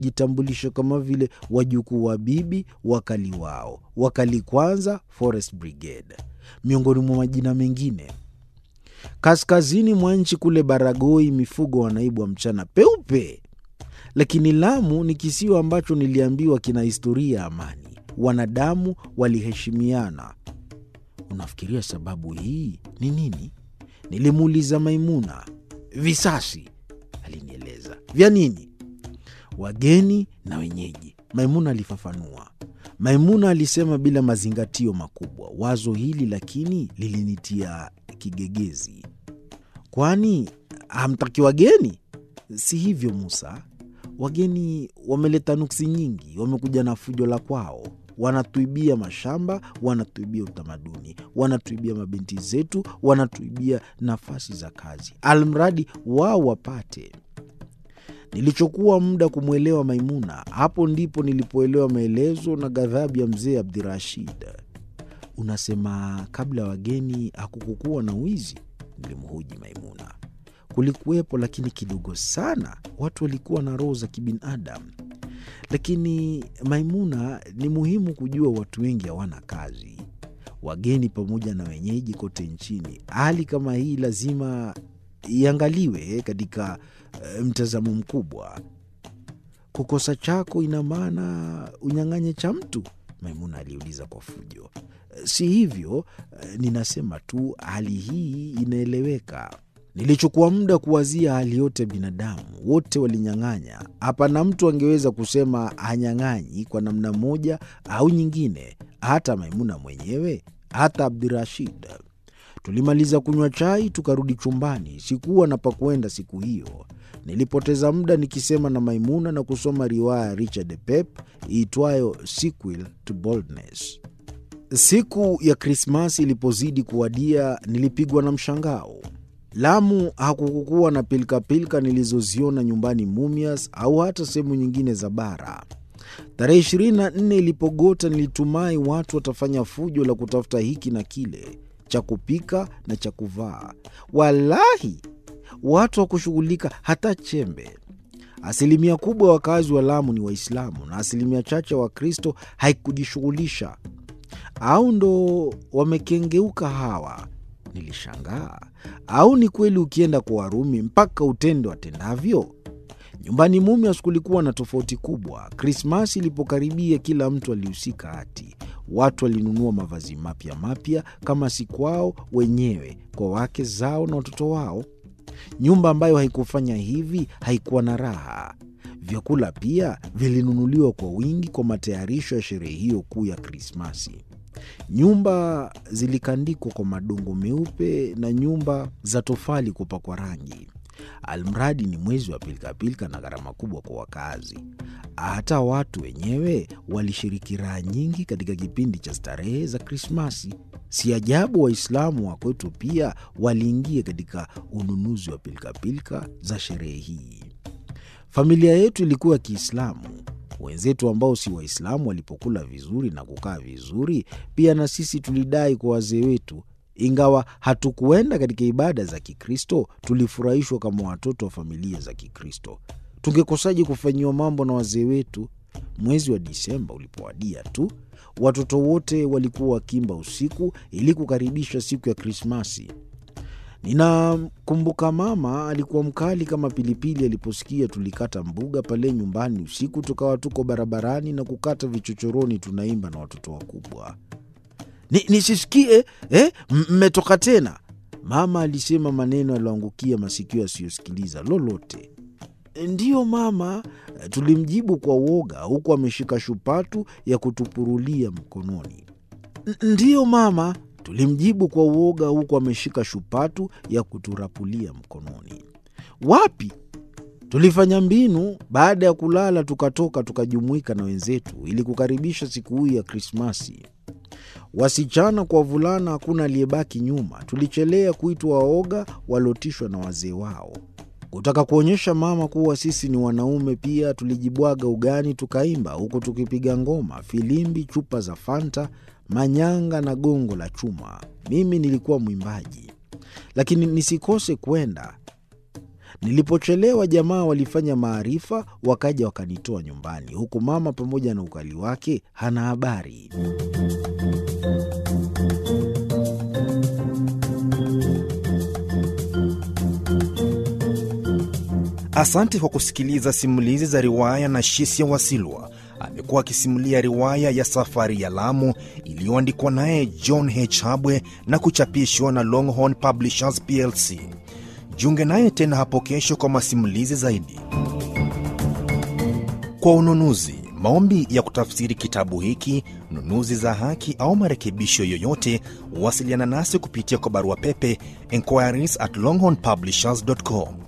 walijitambulisha kama vile wajukuu wa bibi wakali wao, wakali kwanza Forest Brigade, miongoni mwa majina mengine. Kaskazini mwa nchi kule Baragoi, mifugo wanaibwa mchana peupe. Lakini Lamu ni kisiwa ambacho niliambiwa kina historia ya amani, wanadamu waliheshimiana. Unafikiria sababu hii ni nini? Nilimuuliza Maimuna. Visasi, alinieleza. Vya nini? Wageni na wenyeji, Maimuna alifafanua. Maimuna alisema bila mazingatio makubwa. Wazo hili lakini lilinitia kigegezi. Kwani hamtaki wageni? Si hivyo Musa, wageni wameleta nuksi nyingi, wamekuja na fujo la kwao, wanatuibia mashamba, wanatuibia utamaduni, wanatuibia mabinti zetu, wanatuibia nafasi za kazi, almradi wao wapate. Nilichokuwa muda kumwelewa Maimuna, hapo ndipo nilipoelewa maelezo na ghadhabu ya mzee Abdirashid. Unasema kabla ya wageni hakukukuwa na wizi? Nilimhoji Maimuna. Kulikuwepo, lakini kidogo sana. Watu walikuwa na roho za kibinadamu. Lakini Maimuna, ni muhimu kujua watu wengi hawana kazi, wageni pamoja na wenyeji kote nchini. Hali kama hii lazima iangaliwe katika uh, mtazamo mkubwa. Kukosa chako ina maana unyang'anye cha mtu? Maimuna aliuliza kwa fujo. Si hivyo, uh, ninasema tu hali hii inaeleweka. Nilichukua muda kuwazia hali yote ya binadamu, wote walinyang'anya. Hapana mtu angeweza kusema hanyang'anyi kwa namna moja au nyingine, hata Maimuna mwenyewe, hata Abdirashid. Tulimaliza kunywa chai tukarudi chumbani. Sikuwa na pa kwenda siku hiyo. Nilipoteza muda nikisema na Maimuna na kusoma riwaya ya Richard Pep iitwayo Sequel to Boldness. Siku ya Krismasi ilipozidi kuwadia, nilipigwa na mshangao. Lamu hakukukuwa na pilkapilka nilizoziona nyumbani Mumias au hata sehemu nyingine za bara. Tarehe 24 ilipogota, nilitumai watu watafanya fujo la kutafuta hiki na kile cha kupika na cha kuvaa. Walahi, watu hawakushughulika hata chembe. Asilimia kubwa ya wakazi wa Lamu ni Waislamu na asilimia chache ya Wakristo haikujishughulisha. Au ndo wamekengeuka hawa? Nilishangaa. Au ni kweli ukienda kwa Warumi mpaka utende watendavyo? Nyumbani Mumias kulikuwa na tofauti kubwa. Krismasi ilipokaribia, kila mtu alihusika hati. Watu walinunua mavazi mapya mapya, kama si kwao wenyewe, kwa wake zao na watoto wao. Nyumba ambayo haikufanya hivi haikuwa na raha. Vyakula pia vilinunuliwa kwa wingi kwa matayarisho ya sherehe hiyo kuu ya Krismasi. Nyumba zilikandikwa kwa madongo meupe na nyumba za tofali kupakwa rangi. Almradi ni mwezi wa pilikapilika na gharama kubwa kwa wakazi. Hata watu wenyewe walishiriki raha nyingi katika kipindi cha starehe za Krismasi. Si ajabu Waislamu wa kwetu pia waliingia katika ununuzi wa pilikapilika za sherehe hii. Familia yetu ilikuwa ya Kiislamu. Wenzetu ambao si Waislamu walipokula vizuri na kukaa vizuri, pia na sisi tulidai kwa wazee wetu. Ingawa hatukuenda katika ibada za Kikristo, tulifurahishwa kama watoto wa familia za Kikristo. Tungekosaje kufanyiwa mambo na wazee wetu? Mwezi wa Disemba ulipowadia tu, watoto wote walikuwa wakimba usiku ili kukaribisha siku ya Krismasi. Ninakumbuka mama alikuwa mkali kama pilipili aliposikia tulikata mbuga pale nyumbani usiku, tukawa tuko barabarani na kukata vichochoroni, tunaimba na watoto wakubwa. Nisisikie eh, mmetoka tena, mama alisema, maneno yaliyoangukia masikio yasiyosikiliza lolote. Ndiyo mama, tulimjibu kwa uoga, huku ameshika shupatu ya kutupurulia mkononi. Ndiyo mama, tulimjibu kwa uoga, huku ameshika shupatu ya kuturapulia mkononi. Wapi? Tulifanya mbinu. Baada ya kulala, tukatoka tukajumuika na wenzetu ili kukaribisha siku hii ya Krismasi. Wasichana kwa wavulana, hakuna aliyebaki nyuma. Tulichelea kuitwa waoga waliotishwa na wazee wao. Kutaka kuonyesha mama kuwa sisi ni wanaume pia, tulijibwaga ugani tukaimba, huku tukipiga ngoma, filimbi, chupa za Fanta, manyanga na gongo la chuma. Mimi nilikuwa mwimbaji, lakini nisikose kwenda Nilipochelewa, jamaa walifanya maarifa, wakaja wakanitoa nyumbani, huku mama pamoja na ukali wake hana habari. Asante kwa kusikiliza simulizi za riwaya na Shisia Wasilwa. Amekuwa akisimulia riwaya ya Safari ya Lamu iliyoandikwa naye John H. Habwe na kuchapishwa na Longhorn Publishers plc. Jiunge naye tena hapo kesho kwa masimulizi zaidi. Kwa ununuzi, maombi ya kutafsiri kitabu hiki, nunuzi za haki au marekebisho yoyote, wasiliana nasi kupitia kwa barua pepe inquiries at longhornpublishers.com